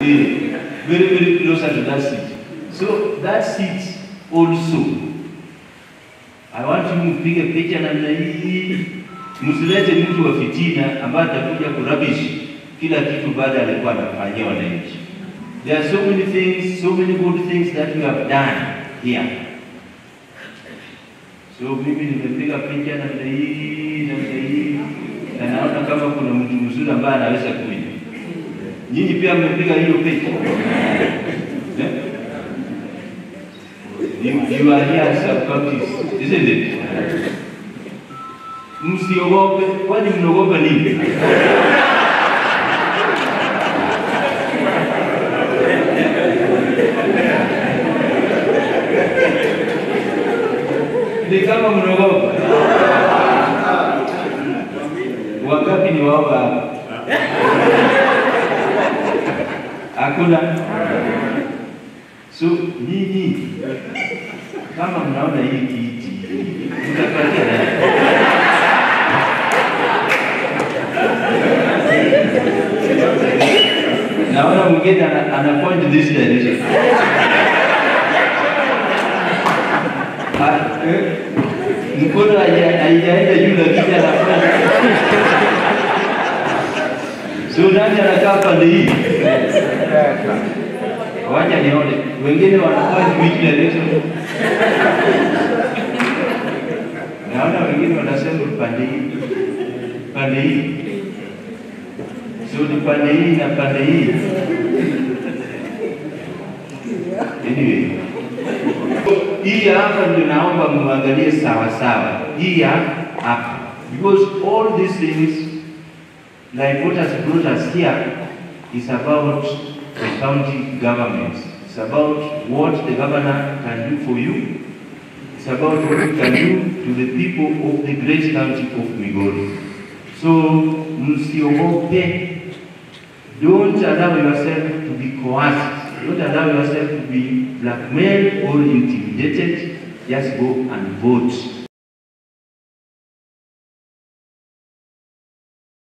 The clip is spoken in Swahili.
Eh, very very closer to that seat. So that seat also I want you mpige picha namna hii, msilete mtu wa fitina ambaye atakuja kurabishi kila kitu baada alikuwa anafanyia wananchi. There are so many things, so many good things that we have done here. So mimi nimepiga picha namna hii namna hii, na naona kama kuna mtu mzuri ambaye anaweza kuja. Nyinyi pia mmepiga hiyo picha eh? You, you are here as a Baptist, isn't it? Msiogope, kwani mnaogopa nini? Ni kama mnaogopa. Wangapi ni waoga hapa? Hakuna. So nyinyi kama mnaona hii kiti mtapatia nani? Naona mwingine ana, ana point this direction. Ah, eh, Mkono haija- haijaenda juu lakini anafanya. So nani anakaa pande hii? Wacha nione. Wengine wanakaa which direction? Naona wengine wanasema pande hii. Pande hii. So ni pande hii na pande hii. Anyway. Hii hapa ndio naomba muangalie sawa sawa. Hii ya hapa. Because all these things like what has brought us here is about the county government. It's about what the governor can do for you. It's about what you can do to the people of the great county of Migori. So, msiogope. Don't allow yourself to be coerced. Don't allow yourself to be blackmailed or intimidated. Just go and vote.